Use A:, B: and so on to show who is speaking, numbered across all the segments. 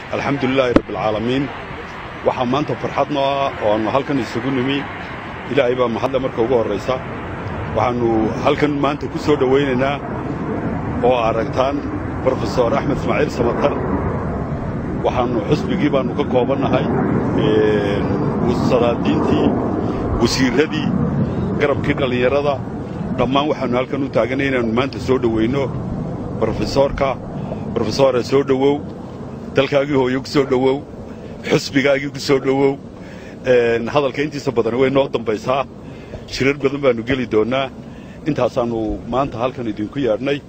A: alxamdulilaahi rabbialcaalamiin waxaa maanta farxad noo ah oo aannu halkan isugu nimi ilaahay baa mahadle marka ugu horraysa waxaannu halkan maanta ku soo dhowaynaynaa oo aragtaan brofesor axmed ismaaciil samatar waxaannu xusbigii baannu ka koobannahay sadaadiintii wasiirradii garabkii dhallinyarada dhammaan waxaannu halkan u taaganay inaannu maanta soo dhoweynno brofesoorka brofesore soo dhowow dalkaagii hooyo ku soo dhowow xusbigaagii ku soo dhowow hadalka intiisa badan way noo dambaysaa shirar badan baannu geli doonnaa intaasaannu maanta halkan idinku yeedhnay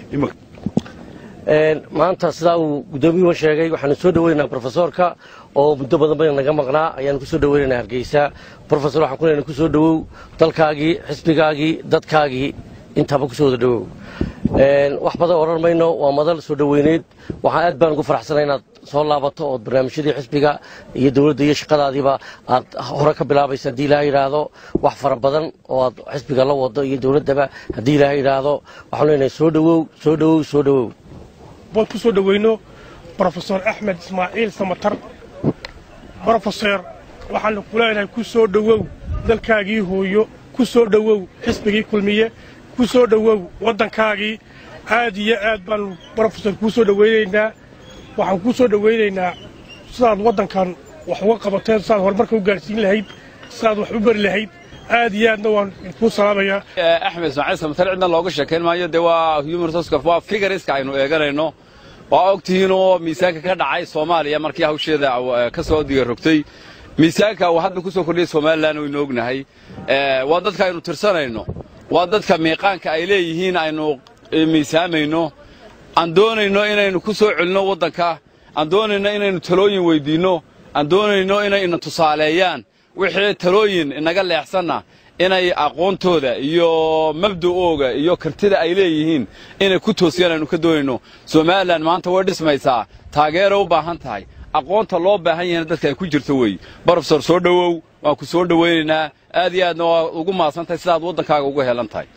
B: maanta sidaa uu guddoomiyuhu sheegay waxaanu soo dhoweynaynaa brofesoorka oo muddo badan bayna naga maqnaa ayaanu ku soo dhoweynaynaa hargeysa brofesor waxaan ku leenahay ku soo dhowow dalkaagii xisbigaagii dadkaagii intaaba ku soo wada dhowow wax badan odhan mayno waa madal soo dhoweyneed waxaan aad baan ugu faraxsanay inaad soo laabato ood barnaamijyadii xisbiga iyo dowladda iyo shaqadaadiiba aad hore ka bilaabaysa haddii ilaaha yidhaahdo wax fara badan oo aad xisbiga la wado iyo dowladdaba haddii ilaaha yidhaahdo waxaan leenahay soo dhowow soo dhowow soo dhowow
C: bood ku soo dhoweyno brofesor axmed ismaaciil samatar brofeser waxaanu ku leenahay ku soo dhowow dalkaagii hooyo ku soo dhowow xisbigii kulmiye ku soo dhowow waddankaagii aad iyo aad baanu brofesor kuu soo dhowaynaynaa waxaan kuu soo dhowaynaynaa sidaad waddankan wax uga qabateen sidaad horumarka u gaadhsiin lahayd sidaad wax u bari lahayd aad iyo aadna waan kuu salaamayaa
D: axmed ismaaciil samatar cidna looga sheekayn maayo dee waa human resource waa figariska aynu eeganayno waa og tihiinoo miisaanka ka dhacay soomaaliya markii hawsheeda ka soo digarogtay miisaanka uu hadda ku soo kordhiyay somalilan waynu ognahay waa dadka aynu tirsanayno waa dadka miiqaanka ay leeyihiin aynu miisaamayno aan doonayno inaynu ku soo celinno waddanka aan doonayno inaynu talooyin weyddiinno aan doonayno inay ina tusaaleeyaan wixii talooyin inaga leexsanna inay aqoontooda iyo mabda'ooga iyo kartida ay leeyihiin inay ku toosiyaan aynu ka doonayno somalilan maanta way dhismaysaa taageera u baahan tahay aqoonta loo baahan yahayna dadka ay ku jirto weeye brofesor soo dhowow waan ku soo dhowaynaynaa aad iyo aadna waa ugu mahadsan tahay sidaad waddankaaga uga helan tahay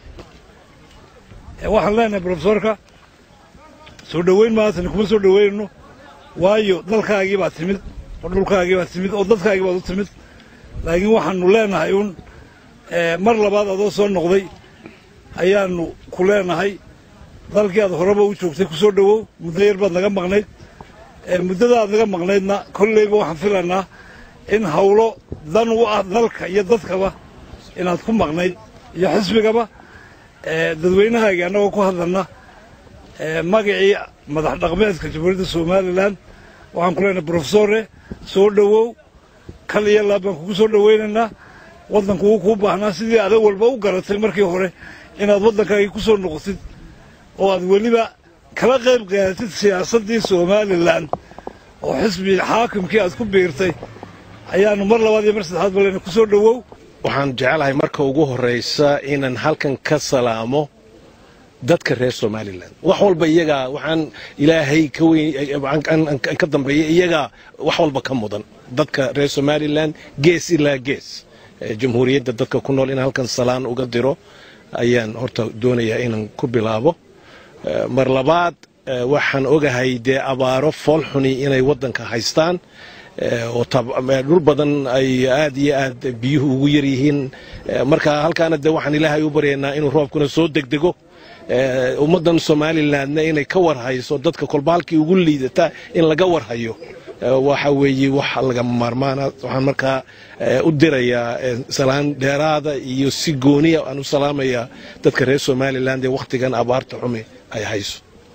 E: waxaan leenahay brofesorka soo dhowayn maantana kuma soo dhowaynayno waayo dalkaagii baad timid oo dhulkaagii baad timid oo dadkaagii baad u timid laakiin waxaannu leenahay uun mar labaad adoo soo noqday ayaannu ku leenahay dalkii aad horeba u joogtay ku soo dhowow muddo yar baad naga maqnayd muddada aad naga maqnaydna kollayba waxaan filanaa in hawlo dan u ah dalka iyo dadkaba inaad ku maqnayd iyo xisbigaba dadweynahaagii annagoo ku hadlanna magacii madax dhaqmeedka jamhuuriyadda somalilan waxaan ku leenahay brofesore soo dhowow kal iyo laab baan kugu soo dhowaynaynaa waddanku wuu kuu baahnaa sidii adag walba u garatay markii hore inaad waddankaagii ku soo noqotid oo aad weliba kala qayb qaadatid siyaasaddii somalilan oo xisbi xaakimkii aad ku biirtay ayaannu mar labaad iyo mar saddexaad ba leenahay ku soo dhowow
F: waxaan jecelahay marka ugu horraysa inaan halkan ka salaamo dadka reer somalilan wax walba iyagaa waxaan ilaahay ka weyn ka dambeeya iyagaa wax walba ka mudan dadka reer somalilan gees ilaa gees jamhuuriyadda dadka ku nool in halkan salaan uga diro ayaan horta doonayaa inaan ku bilaabo mar labaad waxaan ogahay dee abaaro foolxuni inay waddanka haystaan oo dhul badan ay aad iyo aad biyuhu ugu yar yihiin marka halkaana dee waxaan ilaahay u baryaynaa inuu roobkuna soo degdego ummaddan somalilandna inay ka warhayso dadka kolba halkii ugu liidata in laga warhayo waxa weeye wax lagama maarmaana waxaan markaa u dirayaa salaan dheeraada iyo si gooniya aan u salaamayaa dadka reer somaliland ee wakhtigan abaarta xume ay hayso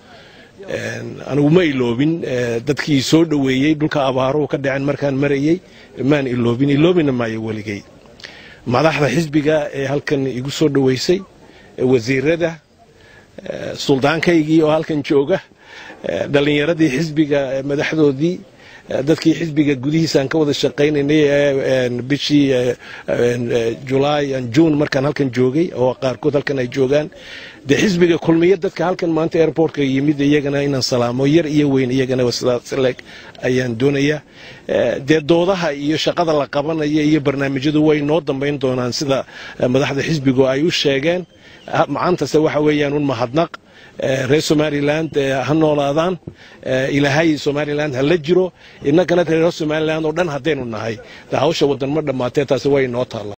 F: anigu ma iloobin dadkii soo dhoweeyey dhulka abaaruhu ka dhacen markaan marayey maan iloobin iloobina maayo weligay madaxda xisbiga ee halkan igu soo dhoweysay wasiirada suldaankaygii oo halkan jooga dhallinyaradii xisbiga madaxdoodii dadkii xisbiga gudihiisaan ka wada shaqaynaynay bishii julaay juun markaan halkan joogay oo qaarkood halkan ay joogaan dee xisbiga kulmiya dadka halkan maanta airportka yimid iyagana inaan salaamo yar iyo weyn iyagana sidaasleg ayaan doonayaa dee doodaha iyo shaqada la qabanaya iyo barnaamijyadu way noo dambayn doonaan sida madaxda xisbigu ay u sheegeen macaantase waxa weeyaan un mahadnaq reer somaliland ha noolaadaan ilaahay somaliland ha la jiro innagana reer somaliland oo dhan haddaynu nahay hawsha waddan ma dhammaatee taasi way inoo taalla